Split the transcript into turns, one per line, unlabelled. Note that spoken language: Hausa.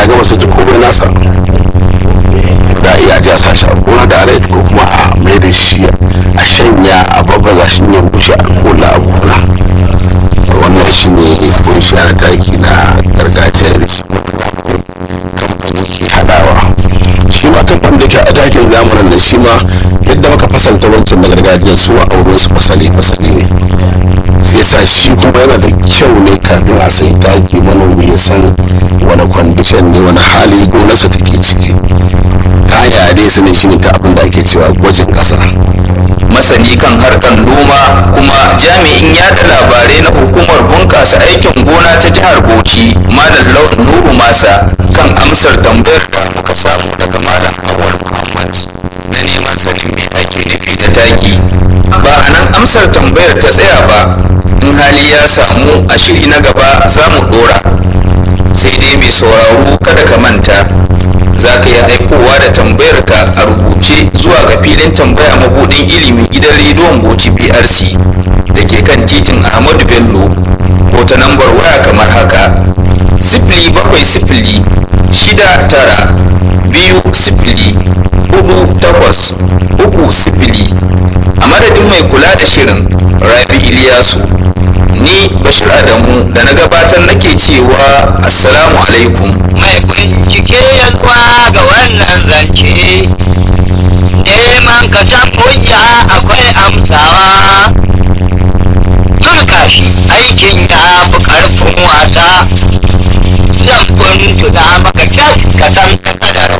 ya gama sai komai nasa da iya ja sa shi a gona da rai ko kuma a mai da shi a shanya a babbaza shi ya bushe a kola a gona wannan shi ne kunshi na taki na gargajiya da shi kamfani ke hadawa shi ma kamfani da ke a takin zamanin da shi ma yadda muka fasalta wancan na gargajiya su a auren su fasali fasali ne sai sa shi kuma yana da kyau ne kafin a sai taki manomi ya san wani kwandishan ne wani hali gonarsa take ciki ta hanya dai sani shi ne ta abin da ake cewa gwajin ƙasa
masani kan harkar noma kuma jami'in yada labarai na hukumar bunkasa aikin gona ta jihar bauchi malam lawan nuru masa kan amsar tambayar da muka samu daga malam awal muhammad na neman sanin me ake nufi da taki ba a nan amsar tambayar ta tsaya ba in hali ya samu a shiri na gaba za mu dora sai dai mai sauraro kada ka manta za ka iya aikowa da tambayar ka a rubuce zuwa ga filin tambaya mabudin ilimi gidan rediyon bauchi brc da ke kan titin ahmadu bello ko ta lambar waya kamar haka sifili bakwai sifili shida tara biyu sifili hudu takwas uku sifili a madadin mai kula da shirin rabi iliyasu ni bashir adamu da na gabatar nake cewa assalamu alaikum
mai bincike ya ga wannan zance